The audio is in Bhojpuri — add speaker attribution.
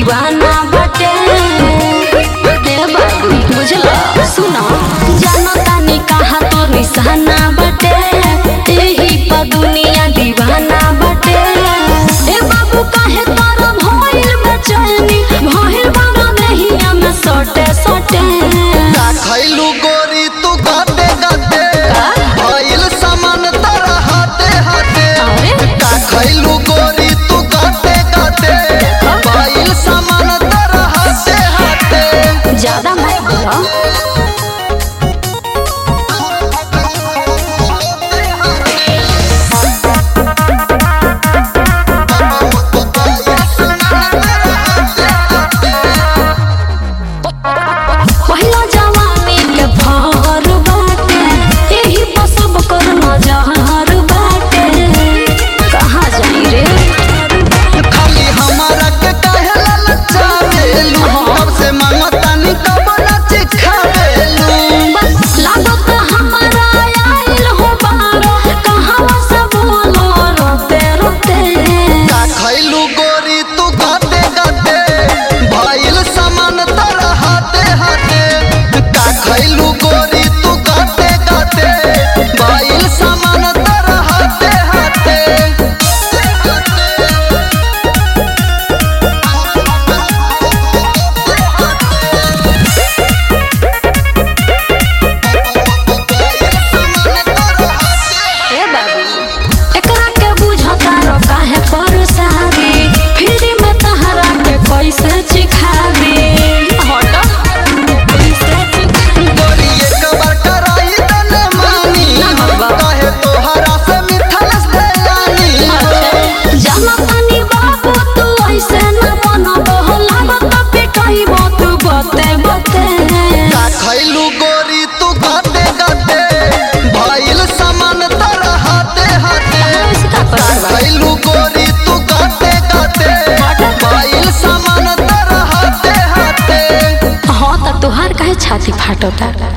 Speaker 1: दीवाना बटे ए बाबू बुझला सुनो जानो तानी कहा तो निशाना बटे एही पर दुनिया दीवाना बटे ए बाबू काहे तोरा भइल बेचैनी भइल बारो देहिया में सटे सटे
Speaker 2: का खैलू गोरी तू गाते गाते भइल सामान तारा हाथे हाथे
Speaker 1: अरे
Speaker 2: का खैलू गोरी तू गाते गाते भइल सामान तारा हाथे हाथे
Speaker 1: ज्यादा मत बोलो पहिला जवानी के भर बाटे एही पर सब कर नजर बाटे कहाँ जाई रे
Speaker 2: खाली हमारा के काहे ललचावेलू कब से मांगतानी कब ना चिखावेलू
Speaker 1: बस लागत हमारा आइल हो बारो कहाँ से बोलो रोते रोते
Speaker 2: का खैलू गोरी तू गाते गाते भइल सामान तारा हाथे हाथे का खैलू गोरी तू गाते गाते भइल सामान तारा हाथे हाथे
Speaker 1: ए बाबू एकरा के बुझता रो काहे परेशानी फिर में तहरा के कैसे चिखाबी हट कैसे चिखाबी
Speaker 2: गोरी एक बार कराई तने मानी
Speaker 1: ना बाबा।
Speaker 2: काहे तोहरा से मिठल से जानी
Speaker 1: जाना तानी बाबू तू ऐसे न बनबो लागत पिटाइबो तू बते बते
Speaker 2: का खैलू गोरी तू गाते गाते भइल सामान तारा हाथे हाथे
Speaker 1: इसका
Speaker 2: का
Speaker 1: परवाह
Speaker 2: खैलू गोरी तू गाते गाते भइल सामान तारा हाथे हाथे
Speaker 1: हाँ त तोहार काहे छाती फाटता